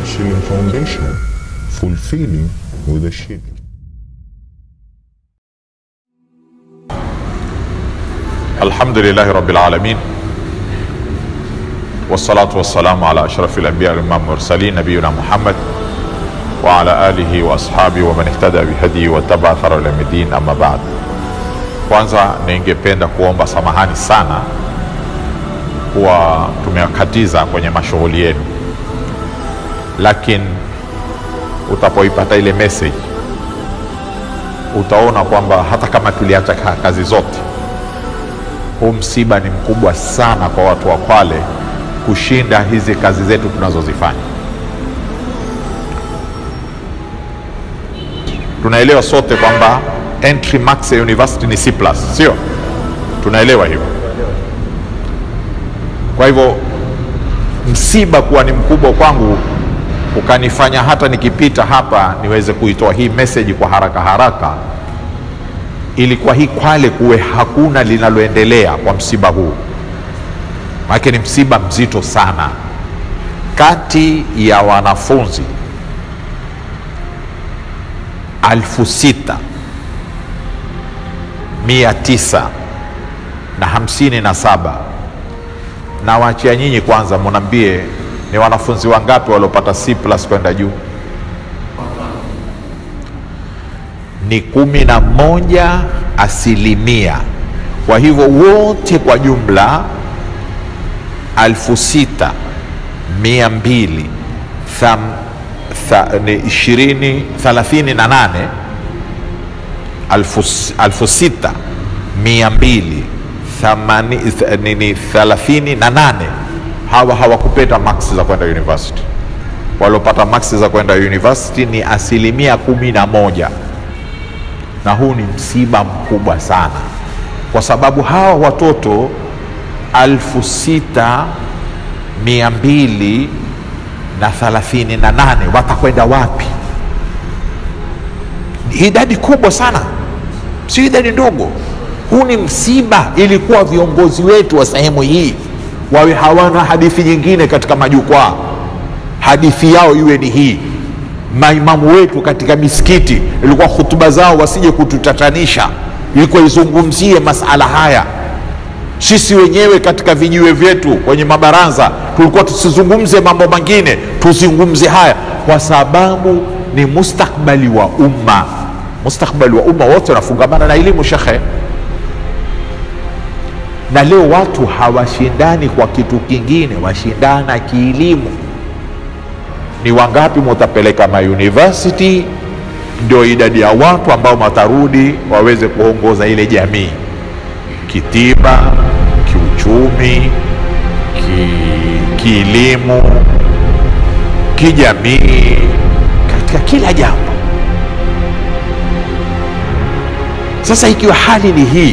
Shilling Foundation, fulfilling with a shilling. الحمد لله رب العالمين والصلاة والسلام على أشرف الأنبياء والإمام المرسلين نبينا محمد وعلى آله وأصحابه ومن اهتدى بهديه واتبع ثر إلى الدين أما بعد kwanza ningependa kuomba samahani sana kuwa tumewakatiza kwenye mashughuli yenu lakini utapoipata ile message utaona kwamba hata kama tuliacha ka- kazi zote huu msiba ni mkubwa sana kwa watu wa Kwale kushinda hizi kazi zetu tunazozifanya. Tunaelewa sote kwamba entry max ya university ni C+, sio? Tunaelewa hivyo. Kwa hivyo msiba kuwa ni mkubwa kwangu ukanifanya hata nikipita hapa niweze kuitoa hii message kwa haraka haraka ili kwa hii Kwale kuwe hakuna linaloendelea kwa msiba huu, maanake ni msiba mzito sana. Kati ya wanafunzi alfu sita mia tisa na hamsini na saba na waachia nyinyi kwanza, munambie ni wanafunzi wangapi waliopata C plus kwenda juu? ni kumi na moja asilimia. Kwa hivyo wote kwa jumla alfu sita mia mbili tham- tha- ni ishirini thelathini na nane alfu, s- alfu sita mia mbili thamani- th- nini thelathini na nane hawa hawakupata maksi za kwenda university. Waliopata maksi za kwenda university ni asilimia kumi na moja na huu ni msiba mkubwa sana kwa sababu hawa watoto alfu sita mia mbili na thelathini na nane watakwenda wapi? Ni idadi kubwa sana, sio idadi ndogo. Huu ni msiba. Ilikuwa viongozi wetu wa sehemu hii wawe hawana hadithi nyingine katika majukwaa, hadithi yao iwe ni hii maimamu wetu katika misikiti ilikuwa hutuba zao wasije kututatanisha, ilikuwa izungumzie masala haya. Sisi wenyewe katika vijiwe vyetu kwenye mabaraza tulikuwa tusizungumze mambo mengine, tuzungumze haya, kwa sababu ni mustakbali wa umma. Mustakbali wa umma wote unafungamana na elimu, shekhe. Na leo watu hawashindani kwa kitu kingine, washindana kielimu ni wangapi mutapeleka mauniversity, ndio idadi ya watu ambao watarudi waweze kuongoza ile jamii kitiba, kiuchumi, ki, kielimu, kijamii, katika kila jambo. Sasa ikiwa hali ni hii,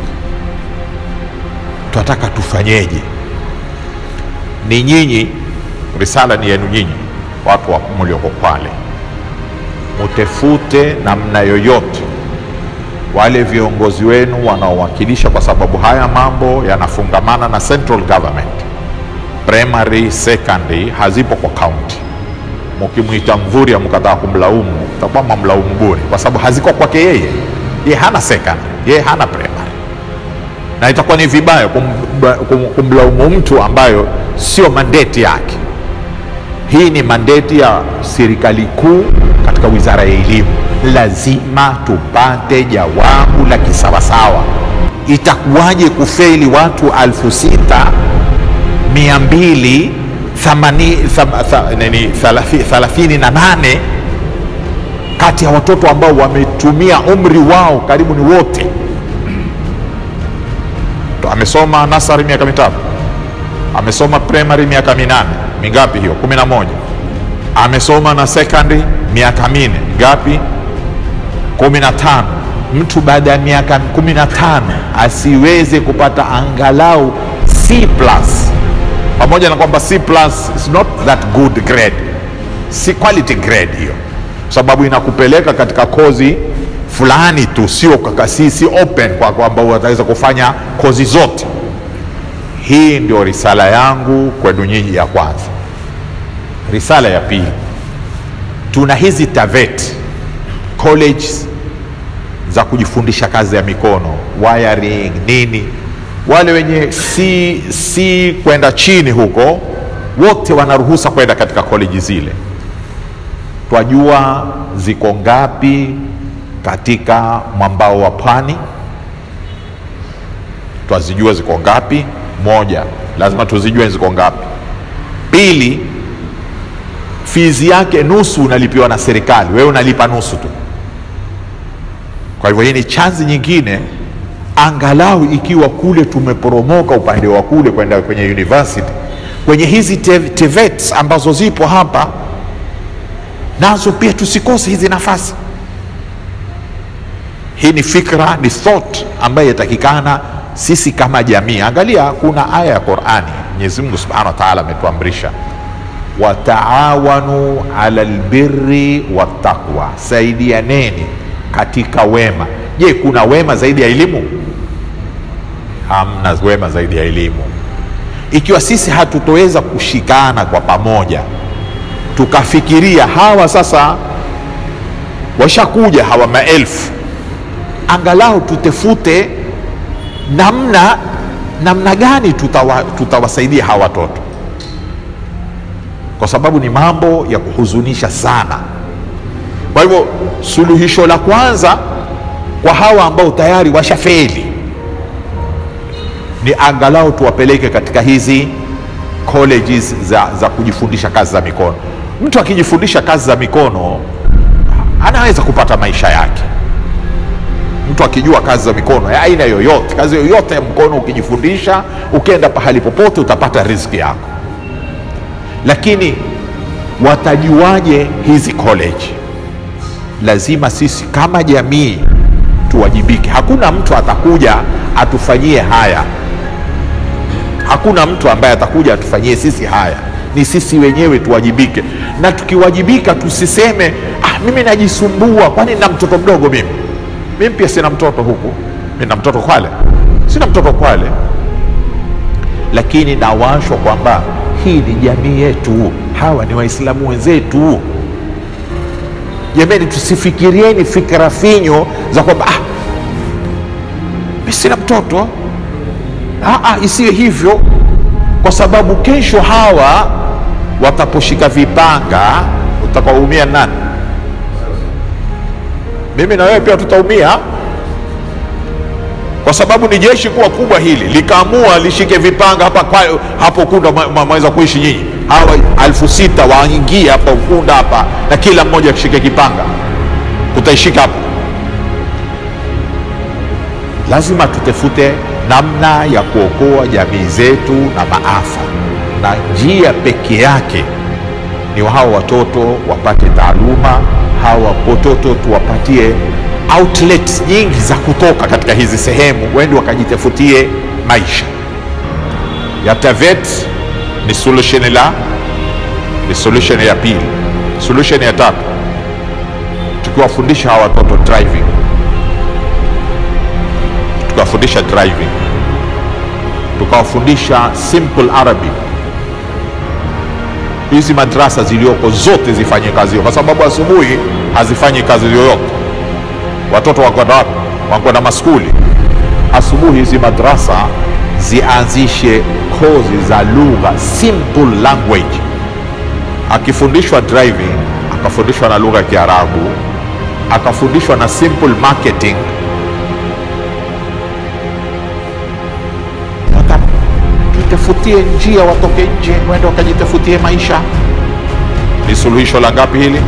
tunataka tufanyeje? Ni nyinyi, risala ni yenu nyinyi watu wa mlioko Kwale, mutefute namna yoyote wale viongozi wenu wanaowakilisha, kwa sababu haya mambo yanafungamana na central government. Primary, secondary hazipo kwa county. Mukimwita Mvurya mkataa kumlaumu, takuwa mamlaumu bure, kwa sababu haziko kwake yeye. Ye hana secondary, ye hana primary, na itakuwa ni vibaya kum, kum, kumlaumu mtu ambayo sio mandate yake. Hii ni mandeti ya serikali kuu katika wizara ya elimu. Lazima tupate jawabu la kisawasawa. Itakuwaje kufeli watu alfu sita mia mbili thamani- tham- tha- nini, thalathi- thelathini na nane kati ya watoto ambao wametumia umri wao karibu ni wote. To- Amesoma nasari miaka mitatu amesoma primary miaka minane mingapi hiyo kumi na moja amesoma na secondary miaka mine ngapi kumi na tano mtu baada ya miaka kumi na tano asiweze kupata angalau C plus pamoja na kwamba C plus is not that good grade si quality grade hiyo sababu inakupeleka katika kozi fulani tu sio kaka- si, si open kwa kwamba wataweza kufanya kozi zote hii ndio risala yangu kwenu nyinyi ya kwanza risala ya pili tuna hizi TAVET colleges za kujifundisha kazi ya mikono wiring nini wale wenye si, si kwenda chini huko wote wanaruhusa kwenda katika koleji zile twajua ziko ngapi katika mwambao wa pwani twazijua ziko ngapi moja lazima tuzijue ziko ngapi pili fizi yake nusu unalipiwa na serikali wewe unalipa nusu tu kwa hivyo hii ni chanzi nyingine angalau ikiwa kule tumeporomoka upande wa kule kwenda kwenye university kwenye hizi tev- TVETs ambazo zipo hapa nazo pia tusikose hizi nafasi hii ni fikra ni thought ambayo yatakikana sisi kama jamii angalia kuna aya ya qurani mwenyezi mungu subhanahu wa taala ametuamrisha wataawanu ala lbirri wattaqwa saidianeni katika wema je kuna wema zaidi ya elimu hamna wema zaidi ya elimu ikiwa sisi hatutoweza kushikana kwa pamoja tukafikiria hawa sasa washakuja hawa maelfu angalau tutefute namna namna gani tutawa, tutawasaidia hawa watoto kwa sababu ni mambo ya kuhuzunisha sana kwa hivyo suluhisho la kwanza kwa hawa ambao tayari washafeli ni angalau tuwapeleke katika hizi colleges za, za kujifundisha kazi za mikono mtu akijifundisha kazi za mikono anaweza kupata maisha yake mtu akijua kazi za mikono ya aina yoyote kazi yoyote ya mkono ukijifundisha ukienda pahali popote utapata riziki yako lakini watajuaje hizi college lazima sisi kama jamii tuwajibike hakuna mtu atakuja atufanyie haya hakuna mtu ambaye atakuja atufanyie sisi haya ni sisi wenyewe tuwajibike na tukiwajibika tusiseme ah, mimi najisumbua kwani na mtoto mdogo mimi mimi pia sina mtoto huku nina mtoto kwale sina mtoto kwale lakini nawashwa kwamba hii ni jamii yetu hawa ni waislamu wenzetu jamani tusifikirieni fikra finyo za kwamba ah, mi sina mtoto ah, ah, isiwe hivyo kwa sababu kesho hawa wataposhika vipanga utakaumia nani mimi na wewe pia tutaumia kwa sababu ni jeshi kuwa kubwa hili likaamua lishike vipanga hapa kwa, hapo Ukunda mwaweza kuishi nyinyi hawa alfu sita waingie hapa Ukunda hapa na kila mmoja akishike kipanga kutaishika hapo lazima tutafute namna ya kuokoa jamii zetu na maafa na njia peke yake ni hawa watoto wapate taaluma hawa watoto tuwapatie outlets nyingi za kutoka katika hizi sehemu wendi wakajitafutie maisha ya tavet ni solution la ni solution ya pili solution ya tatu tukiwafundisha hawa watoto driving tukawafundisha driving tukawafundisha simple arabic hizi madrasa zilioko zote zifanye kazi hiyo kwa sababu asubuhi hazifanyi kazi yoyote watoto wakwenda wapi wakwenda maskuli asubuhi hizi madrasa zianzishe kozi za lugha simple language akifundishwa driving akafundishwa na lugha ya kiarabu akafundishwa na simple marketing jitafutie njia watoke nje wende wakajitafutie maisha ni suluhisho la ngapi hili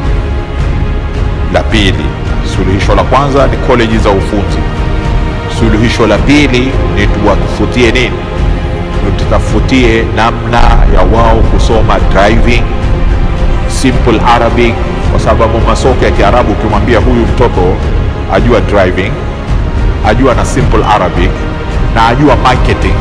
la pili suluhisho la kwanza ni koleji za ufunzi suluhisho la pili ni tuwatafutie nini tutafutie namna ya wao kusoma driving simple arabic kwa sababu masoko ya kiarabu ukimwambia huyu mtoto ajua driving ajua na simple arabic na ajua marketing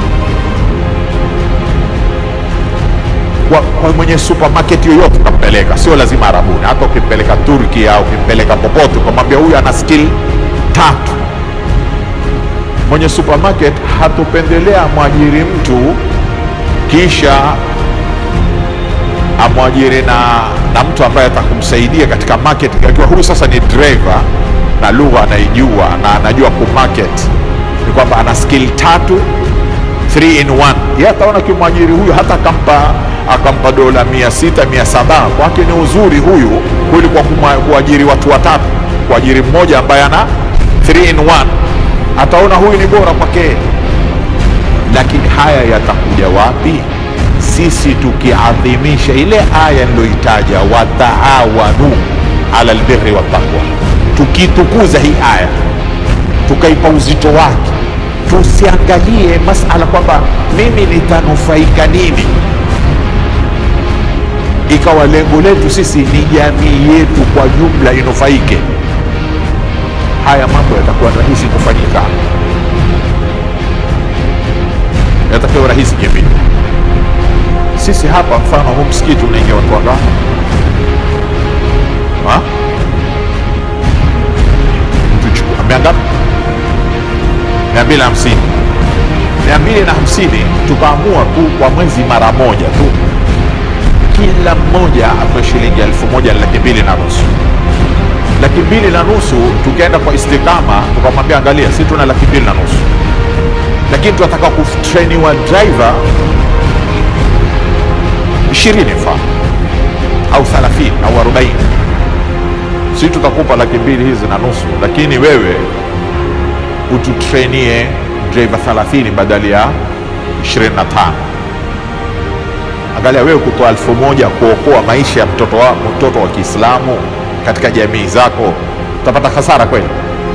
kwa, kwa mwenye supermarket yoyote utampeleka sio lazima arabuni hata ukimpeleka turki au ukimpeleka popote ukamwambia huyu ana skill tatu mwenye supermarket hatupendelea mwajiri mtu kisha amwajiri na, na mtu ambaye atakumsaidia katika marketing, akiwa huyu sasa ni driver na lugha anaijua na anajua kumarket, ni kwamba ana skill tatu 3 in 1 yeye ataona kimwajiri huyu hata akampa akampa dola mia sita mia saba kwake ni uzuri huyu kuliko kumwa- kuajiri watu watatu kuajiri mmoja ambaye ana 3 in 1 ataona huyu ni bora kwake lakini haya yatakuja wapi sisi tukiadhimisha ile aya niloitaja wataawanu ala albirri wattaqwa tukitukuza hii aya tukaipa uzito wake tusiangalie masala kwamba mimi nitanufaika nini ikawa lengo letu sisi ni jamii yetu kwa jumla inufaike haya mambo yatakuwa rahisi kufanyika yatakuwa rahisi kivipi sisi hapa mfano huu msikiti unaingia watu wangapi Ha? tuchukua mia ngapi mia mbili na hamsini mia mbili na hamsini tukaamua tu kwa mwezi mara moja tu kila mmoja atoe shilingi elfu moja na laki mbili na nusu laki mbili na nusu tukaenda kwa istikama tukamwambia angalia si tuna laki mbili na nusu lakini tunataka kutrainiwa driver ishirini mfano au thalathini au arobaini si tutakupa laki mbili hizi na nusu lakini wewe ututrenie driver 30 badala ya 25 angalia wewe kutoa elfu moja kuokoa maisha ya mtoto wa, mtoto wa kiislamu katika jamii zako utapata hasara kweli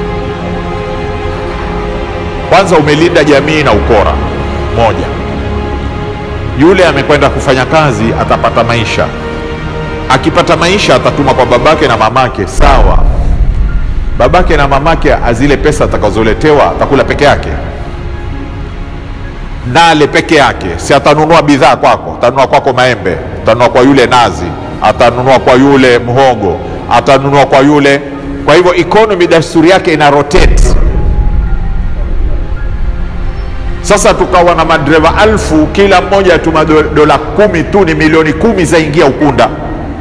kwanza umelinda jamii na ukora moja yule amekwenda kufanya kazi atapata maisha akipata maisha atatuma kwa babake na mamake sawa babake na mamake azile pesa atakazoletewa atakula peke yake nale peke yake si atanunua bidhaa kwako atanunua kwako maembe atanunua kwa yule nazi atanunua kwa yule mhogo atanunua kwa yule kwa hivyo economy dasturi yake ina rotate sasa tukawa na madereva alfu kila mmoja atuma do- dola kumi tu ni milioni kumi zaingia ukunda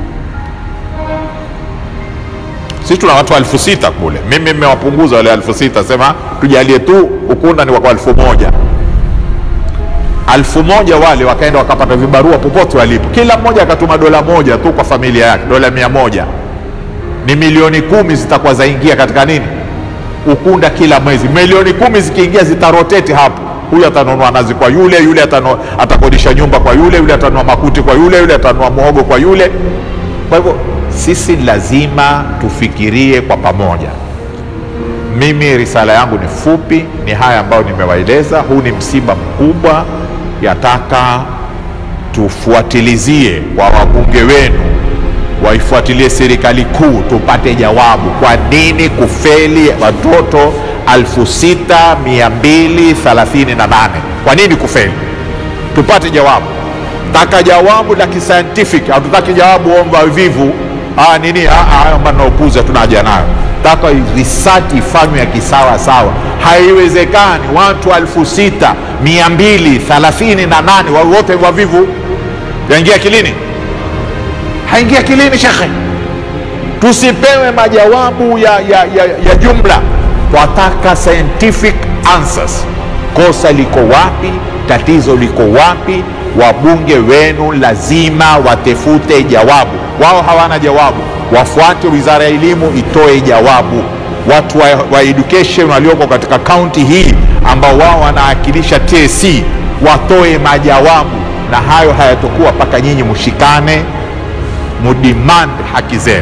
sisi tuna watu elfu sita kule mimi mmewapunguza wale elfu sita sema tujalie tu ukunda ni kwa elfu moja elfu moja wale wakaenda wakapata vibarua popote walipo kila mmoja akatuma dola moja tu kwa familia yake dola mia moja ni milioni kumi zitakuwa zaingia katika nini ukunda kila mwezi milioni kumi zikiingia zitaroteti hapo huyu atanunua nazi kwa yule yule atanu, atakodisha nyumba kwa yule yule atanunua makuti kwa yule yule atanunua muhogo kwa yule kwa hivyo sisi lazima tufikirie kwa pamoja mimi risala yangu ni fupi ni haya ambayo nimewaeleza huu ni msiba mkubwa yataka tufuatilizie kwa wabunge wenu waifuatilie serikali kuu tupate jawabu kwa nini kufeli watoto 6238 kwa nini kufeli tupate jawabu taka jawabu la kiscientific hatutaki jawabu omba vivu ah, nini ah, ah, hayo ambayo naopuza tunaja nayo taka research ifanywe ya kisawa sawa haiwezekani watu 6238 wa- wote wavivu yaingia kilini haingia kilini shekhe tusipewe majawabu ya, ya, ya, ya jumla twataka scientific answers kosa liko wapi tatizo liko wapi wabunge wenu lazima watefute jawabu wao hawana jawabu wafuate wizara ya elimu itoe jawabu watu wa, wa education walioko katika kaunti hii ambao wao wanaakilisha tsc watoe majawabu na hayo hayatokuwa mpaka nyinyi mshikane mudemand haki zenu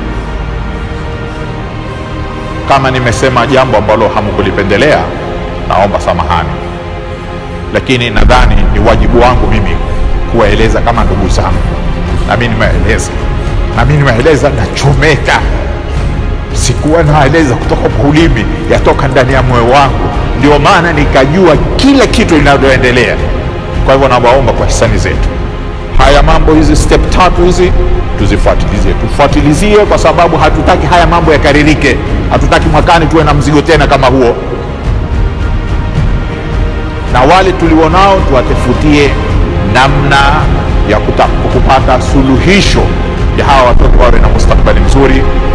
kama nimesema jambo ambalo hamkulipendelea naomba samahani lakini nadhani ni wajibu wangu mimi kuwaeleza kama ndugu zangu nami nimeeleza nami nimeeleza nachomeka sikuwa naeleza kutoka kwa ulimi yatoka ndani ya moyo wangu ndio maana nikajua kila kitu linavyoendelea kwa hivyo nawaomba kwa hisani zetu haya mambo hizi step tatu hizi tuzifuatilizie tufuatilizie kwa sababu hatutaki haya mambo yakaririke hatutaki mwakani tuwe na mzigo tena kama huo na wale tulionao tuwatafutie namna ya kuta- kupata suluhisho ya hawa watoto wawe na mustakabali mzuri